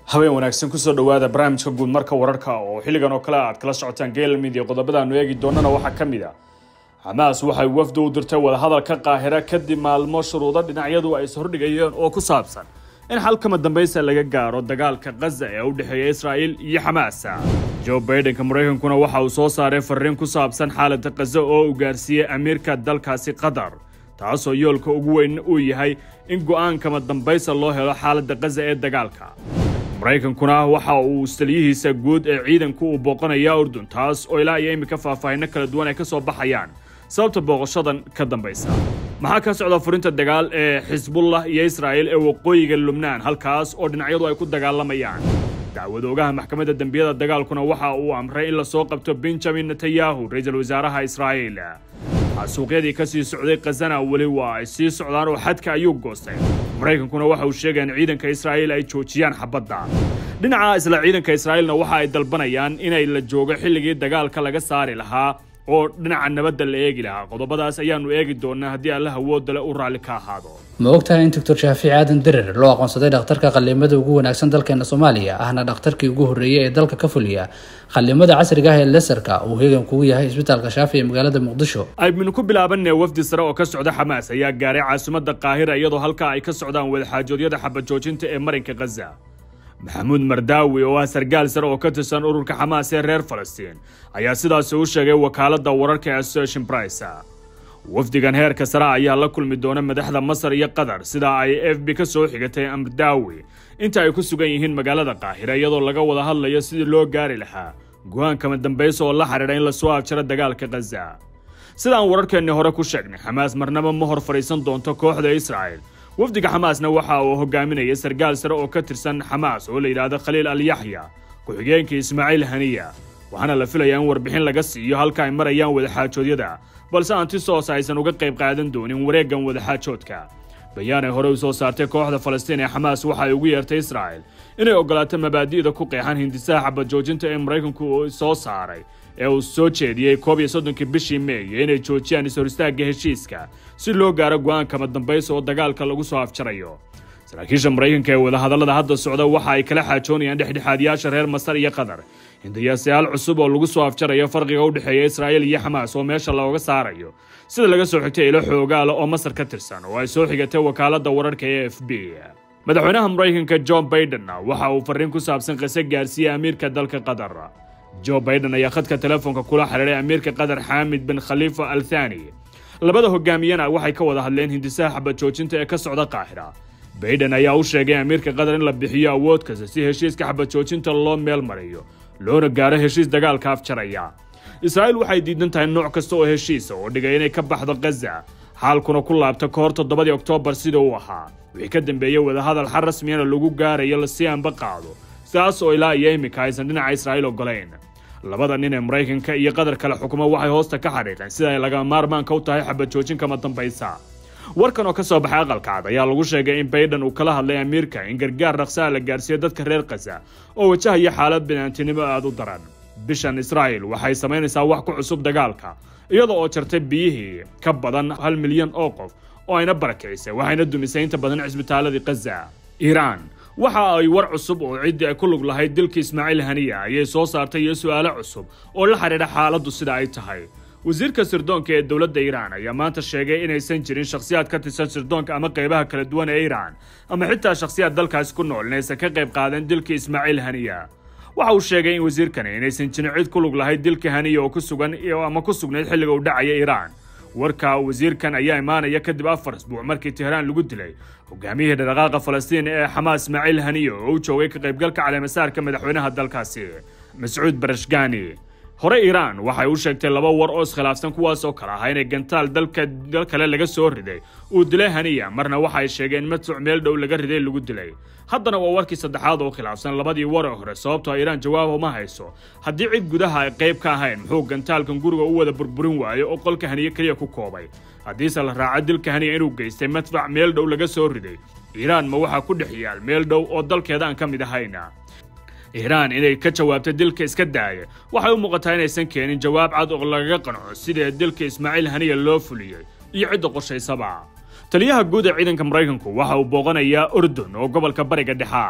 habeen wanaagsan kusoo dhowaada barnaamijka guud marka wararka oo xilligan oo kale aad kala socotaan geelmid iyo qodobadaanu eegi doonana waxaa ka mid a xamaas waxay wafdi u dirtay wadahadalka qaahira kadib maalmo shuruudo dhinacyadu ay ishordhigayeen oo ku saabsan in xalkama dambaysa laga gaaro dagaalka khaza ee u dhexeeya israa'il iyo xamaasa joe baidenka maraykankuna waxa uu soo saaray fariin ku saabsan xaaladda khaza oo uu gaarsiiyey amiirka dalkaasi qatar taasoo yoolka ugu weyn uu yahay in go'aankama dambaysa loo helo xaaladda khaza ee dagaalka maraykankuna waxa uu taliyihiisa guud ee ciidanku uu booqanayaa urdun taas oo ilaa iyo iminka faahfaahinno kala duwan ay ka soo baxayaan sababta booqashadan ka dambaysa maxaa ka socda furinta dagaal ee xisbullah iyo israa'il ee waqooyiga lubnaan halkaas oo dhinacyadu ay ku dagaalamayaan dacwad ogaha maxkamadda dembiyada dagaalkuna waxa uu amray in lasoo qabto benjamin netanyahu ra-iisul wasaaraha israa'iil xasuuqyadii ka sii socday khazana weli waa ay sii socdaan oo xadka ayuu goostay maraykankuna waxa uu sheegaya in ciidanka israa'iil ay joojiyaan xabadda dhinaca isla ciidanka israa'iilna waxa ay dalbanayaan inay la joogo xilligii dagaalka laga saari lahaa oo dhinaca nabadda la eegi lahaa qodobadaas ayaanu eegi doonaa haddii alla hawoodale u raalli ka ahaado ma ogtahay in doctor shaafici aadan derer loo aqoonsaday dhakhtarka qallimada ugu wanaagsan dalkeena soomaaliya ahna dhakhtarkii ugu horreeyey ee dalka ka fuliya qallimada casriga ah ee lesarka uu heegan kugu yahay isbitaalka shaafi ee magaalada muqdisho aynu ku bilaabanee wafdi sare oo ka socda xamaas ayaa gaaray caasimadda qaahira iyadoo halkaa ay ka socdaan wadaxaajoodyada xabajoojinta ee marinka khaza maxamuud mardaawi oo ah sargaal sare oo ka tirsan ururka xamaas ee reer falastiin ayaa sidaasi u sheegay wakaaladda wararka ee association price wafdigan heerka sare ayaa la kulmi doona madaxda masar iyo qatar sida ay f b ka soo xigatay amrdaawi inta ay ku sugan yihiin magaalada qaahira iyadoo laga wada hadlayo sidii loo gaari lahaa go-aankama dambaysa oo la xidhiidha in lasoo afjaro dagaalka khaza sidaan wararkeennii hore ku sheegnay xamaas marnaba ma hor fadhiisan doonto kooxda israa'il wafdiga xamaasna waxa uu hogaaminaya sargaal sare oo ka tirsan xamaas oo la yidhaahdo khaliil alyaxya ku-xigeenkii ismaaciil haniya waxaana la filayaa in warbixin laga siiyo halka ay marayaan wadaxaajoodyada balse antisos aysan uga qayb qaadan doonin wareeggan wadaxaajoodka bayaan ay hore u soo saartay kooxda falastiin ee xamaas waxa ay ugu yeertay israa'il inay ogolaato mabaadi'da ku qeexan hindisaha xabajoojinta ee maraykanku uu soo saaray ee uu soo jeediyey koob iyo soddonkii bishii meey inay joojiyaan is-horistaagga heshiiska si loo gaaro go-aankama dambaysa oo dagaalka lagu soo afjarayo saraakiisha maraykanka ee wadahadallada hadda socda waxa ay kala xaajoonayaan dhexdhexaadiyaasha reer masar iyo qatar hindiyaasyaal cusub oo lagu soo afjarayo farqiga u dhexeeya israa'iil iyo xamaas oo meesha looga saarayo sida laga soo xigtay ilo xoogaala oo masar ka tirsan oo ay soo xigatay wakaaladda wararka ee f b madaxweynaha maraykanka john baidenna waxa uu farriin ku saabsan qise gaarsiiyey amiirka dalka qatar joe baiden ayaa khadka telefoonka kula xidhiiray amiirka qatar xaamid bin khaliifa al thani labada hogaamiyana waxay ka wada hadleen hindisaha xabajoojinta ee ka socda qaahira baiden ayaa u sheegay amiirka qatar in la bixiyo awood kasta si heshiiska xabajoojinta loo meel mariyo loona gaaro heshiis dagaalka afjaraya israa'iil waxay diidan tahay nooc kasta oo heshiisa oo dhigay inay ka baxdo khaza xaalkuna ku laabta ka hor toddobadii oktoobar sida uu ahaa wixii ka dambeeyey wadahadal xal rasmiyana lagu gaarayo lasii anba qaado sidaas oo ilaa iyo iminka aysan dhinaca israa'iil ogolayn labada nin ee maraykanka iyo qatar kale xukumo waxay hoosta ka xadhiiqeen sida ay laga maarmaanka u tahay xabajoojin kama dambaysa warkan oo ka soo baxay aqalka cad ayaa lagu sheegay in baiden uu kala hadlay amiirka in gargaar dhaqsaha la gaarsiiyo dadka reer khaza oo wajahaya xaalad binaantinimo aada u daran bishan israa'il waxay samaynaysaa wax ku cusub dagaalka iyada oo jartay biyihii ka badan hal milyan oo qof oo ayna barakicisay waxayna dumisay inta badan cisbitaaladii khaza iiraan waxa ay war cusub oo ciddii ay ku lug lahayd dilka ismaaciil haniya ayay soo saartay iyo su'aalo cusub oo la xidhiidha xaaladdu sida ay tahay wasiirka sirdoonka ee dowladda iiraan ayaa maanta sheegay inaysan jirin shakhsiyaad ka tirsan sirdoonka ama qaybaha kala duwan ee iiraan ama xitaa shakhsiyaad dalkaasi ku nool inaysan ka qayb qaadan dilka ismaaciil haniya waxa uu sheegay in wasiirkani inaysan jirin cid ku lug lahayd dilka haniya oo ku sugan ama ku sugnayd xilliga uu dhacaya iiraan warka wasiirkan ayaa imaanaya kadib afar asbuuc markii tehraan lagu dilay hogaamiyihii dhaqaaqa falastiin ee xamaas ismaaciil haniya oo u joogay ka qaybgalka caleemasaarka madaxweynaha dalkaasi mascuud barashgani hore iiraan waxay u sheegtay laba war oo iskhilaafsan kuwaas oo kale ahaa inay gantaal dalka dal kale laga soo riday uu dilay haniya marna waxay sheegeen madsuc meel dhow laga riday lagu dilay haddana waa warkii saddexaad oo khilaafsan labadii war ee hore sababtoo iiraan jawaab uma hayso haddii cid gudaha ay qayb ka ahayn muxuu gantaalkan guriga u wada burburin waayo oo qolka haniye keliya ku koobay haddiise la raaco dilka haniya inuu geystay madfac meel dhow laga soo riday iiraan ma waxaa ku dhex yaal meel dhow oo dalkeeda aan ka mid ahayna iiraan inay ka jawaabto dilka iska daaya waxay u muuqataa inaysan keenin jawaab cad oo lagaga qanco sidee dilka ismaaciil haniya loo fuliyey iyo cidda qorshaysaba taliyaha guud ee ciidanka maraykanku waxa uu booqanayaa urdun oo gobolka bariga dhexaa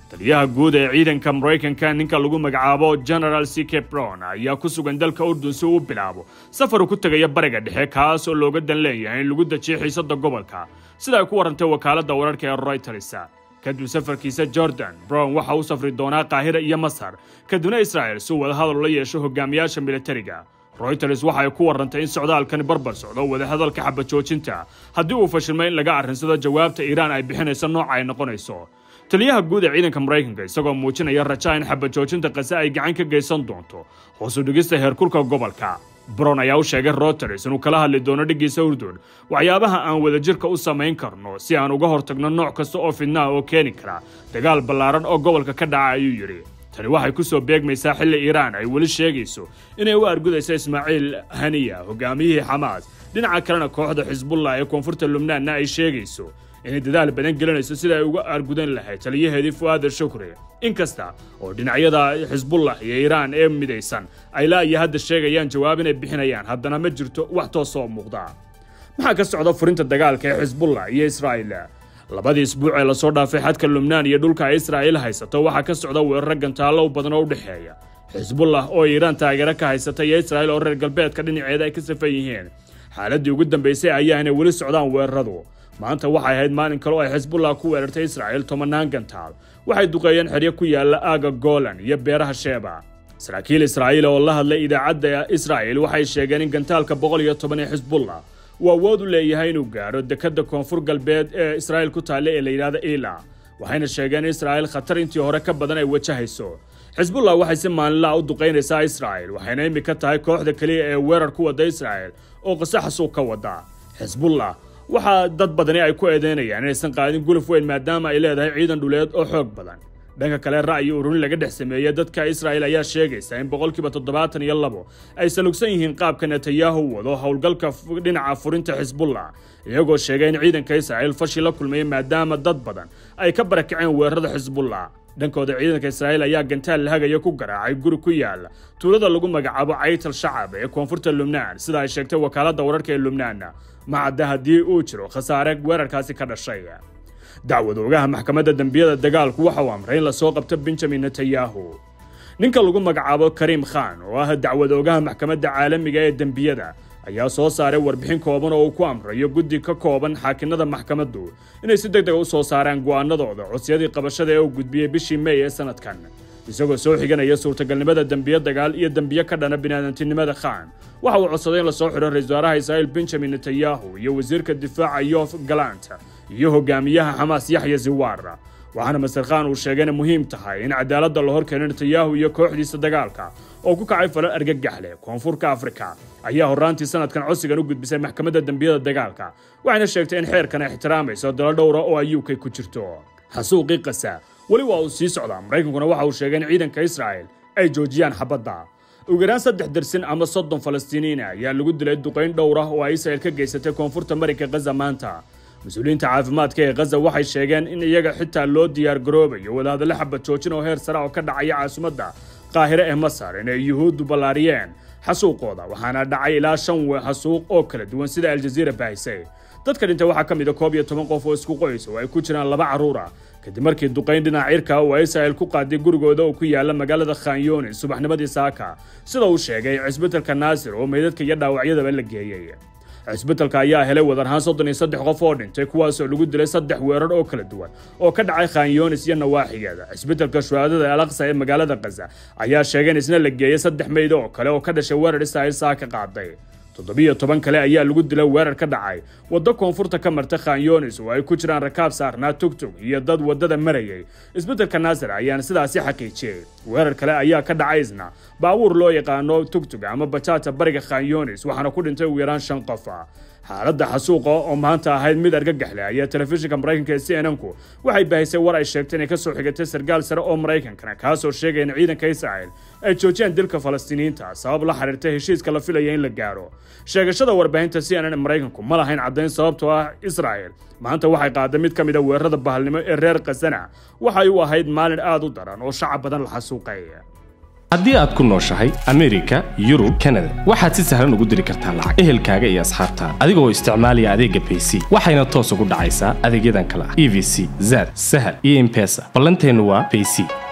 taliyaha guud ee ciidanka maraykanka ninka lagu magacaabo general c k brown ayaa ku sugan dalka urdun si uu u bilaabo safar uu ku tegaya bariga dhexe kaas oo looga dan leeyahay in lagu dejiyo xiisada gobolka sida ay ku warantay wakaaladda wararka ee reuters kadib safarkiisa jordan brown waxa uu safri doonaa qaahira iyo masar kadibna israel si uu wadahadal la yeesho hogaamiyaasha militariga reuters waxa ay ku warantay in socdaalkani barbar socdo wadahadalka xabajoojinta haddii uu fashilmay in laga arrinsado jawaabta iiraan ay bixinayso nooca ay noqonayso taliyaha guud ee ciidanka maraykanka isagoo muujinaya raja in xabajoojinta qase ay gacan ka geysan doonto hoosu dhigista heerkulka gobolka brown ayaa u sheegay reuters inuu kala hadli doono dhiggiisa urdun waxyaabaha aan wadajirka u samayn karno si aan uga hortagno nooc kasta oo fidnaha oo keeni kara dagaal ballaaran oo gobolka ka dhaca ayuu yidhi tani waxay ku soo beegmaysaa xilli iiraan ay weli sheegayso inay u argudayso ismaaciil haniya hogaamiyihii xamaas dhinaca kalena kooxda xisbullah ee koonfurta lubnaanna ay sheegayso inay dadaal badan gelinayso sida ay uga argudan lahayd taliyaheedii fu'aad shukri inkasta oo dhinacyada xisbullah iyo iiraan ee midaysan ay laa iyo hadda sheegayaan jawaab inay bixinayaan haddana ma jirto wax toosoo muuqda maxaa ka socda furinta dagaalka ee xisbullah iyo israa'iil labadii isbuuc ee lasoo dhaafay xadka lubnaan iyo dhulka ay israa'iil haysato waxaa ka socda weeraro gantaallo badan oo u dhexeeya xisbullah oo iiraan taageero ka haysata iyo israa'iil oo reer galbeedka dhinaceeda ay ka safan yihiin xaaladii ugu dambaysay ayaa inay weli socdaan weeraradu maanta waxay ahayd maalin kale oo ay xisbullah ku weerartay israa'iil tobanaan gantaal waxay duqeeyeen xeryo ku yaala aaga golan iyo beeraha sheeba saraakiil israa'iil oo la hadlay idaacadda israa'iil waxay sheegeen in gantaalka boqol iyo toban ee xisbullah uu awood u leeyahay inuu gaaro dekadda koonfur galbeed ee israa'iil ku taalla ee la yidhahda ila waxayna sheegeen in israa'iil khatar intii hore ka badan ay wajahayso xisbullah waxay si maalinlaha u duqaynaysaa israa'iil waxayna imika tahay kooxda keliya ee weerar ku wadda israa'iil oo qasaxasuug ka wada xisbullah waxaa dad badani ay ku eedeynayaan inaysan qaadin guluf weyn maadaama ay leedahay ciidan dhuleed oo xoog badan dhanka kale ra'yi ururin laga dhex sameeyey dadka israa'iil ayaa sheegaysa in boqolkiiba toddobaatan iyo labo ay salugsan yihiin qaabka netanyahu wado howlgalka dhinaca furinta xisbullah iyagoo sheegay in ciidanka israa'iil fashi la kulmaya maadaama dad badan ay ka barakaceen weerarada xisbullah dhankooda ciidanka israa'iil ayaa gantaal lahagaya ku garaacay guri ku yaala tuulada lagu magacaabo caytal shacab ee koonfurta lubnaan sida ay sheegtay wakaaladda wararka ee lubnaan ma cadda haddii uu jiro khasaare weerarkaasi ka dhashay dacwad oogaha maxkamadda dembiyada dagaalku waxa uu amray in lasoo qabto benjamin netanyahu ninka lagu magacaabo kariim khan oo ah dacwad oogaha maxkamadda caalamiga ee dembiyada ayaa soo saaray warbixin kooban oo uu ku amrayo guddi ka kooban xaakinada maxkamaddu inay si deg dega u soo saaraan go'aanadooda codsiyadii qabashada ee uu gudbiyey bishii mey ee sanadkan isagoo soo xiganaya suurtagalnimada dembiyo dagaal iyo dembiyo ka dhana biniaadantinimada khan waxa uu codsaday in lasoo xidho ra-isul wasaaraha israa'iil benjamin netanyahu iyo wasiirka difaaca yof galant iyo hogaamiyaha xamaas yaxya ziwar waxaana master khan uu sheegay inay muhiim tahay in cadaaladda la horkeeno netanyahu iyo kooxdiisa dagaalka oo ku kacay falal argagax leh koonfurka afrika ayaa horraantii sanadkan codsigan u gudbisay maxkamadda dembiyada dagaalka waxayna sheegtay in xeerkan ay ixtiraamayso dalo dhowra oo ay uk ku jirto xasuuqii qasa weli waa uu sii socdaa maraykankuna waxa uu sheegay in ciidanka israa'il ay joojiyaan xabadda ugu yaraan saddex dersin ama soddon falastiiniina ayaa lagu dilay duqayn dhowr ah oo ay israa'il ka geysatay koonfurta marinka khaza maanta mas-uuliyiinta caafimaadka ee khaza waxay sheegeen in iyaga xitaa loo diyaar garoobayo wadahadallo xabad joojin oo heer sare oo ka dhacaya caasimadda qaahire ee masar inay yuhuuddu ballaariyeen xasuuqooda waxaana dhacay ilaa shan xasuuq oo kala duwan sida aljaziira baahisay dadka dhintay waxaa ka mid a koob iyo toban qof oo isku qoys oo ay ku jiraan laba carruur ah kadib markii duqayn dhinaca cirka oo ay israa'il ku qaaday gurigooda oo ku yaala magaalada khanyoni subaxnimadii saaka sida uu sheegay cisbitalka naasir oo meydadka iyo dhaawacyadaba la geeyey cisbitalka ayaa helay wadarahaan soddon iyo saddex qof oo dhintay kuwaasoo lagu dilay saddex weerar oo kala duwan oo ka dhacay khanyonis iyo nawaaxigeeda cisbitalka shuhaadada alaqsa ee magaalada khaza ayaa sheegay in isna la geeyey saddex meyd oo kale oo ka dhashay weerar israa'il saa ka qaaday toddobiyo toban kale ayaa lagu dilay weerar ka dhacay waddo koonfurta ka marta khanyonis oo ay ku jiraan rakaab saarnaa tugtug iyo dad waddada marayay isbeddelka naasir ayaana sidaasi xaqiijiyey weerar kale ayaa ka dhacay isna baabuur loo yaqaano tugtug ama bajaata bariga khanyonis waxaana ku dhintay ugu yaraan shan qof ah xaaladda xasuuqa oo maanta ahayd mid argagax leh ayaa telefishinka maraykanka ee c n n ku waxay baahisay war ay sheegtay inay ka soo xigatay sargaal sare oo maraykankana kaasoo sheegaya in ciidanka israa'il ay joojiyaan dilka falastiiniyiinta sabab la xiriirta heshiiska la filaya in la gaaro sheegashada warbaahinta c n n ee maraykanku ma lahayn caddayn sababtoo ah israa'il maanta waxay qaaday mid ka mid a weerarada bahalnimo ee reer khasana waxay u ahayd maalin aad u daran oo shacab badan la xasuuqay haddii aad ku nooshahay amerika yurub kanada waxaad si sahlan ugu diri kartaa lacag ehelkaaga iyo asxaabtaada adigoo isticmaalaya adeegga bayc waxayna toos ugu dhacaysaa adeegyadan kale ah e v c zad sahal iyo impesa ballanteennu waa bayc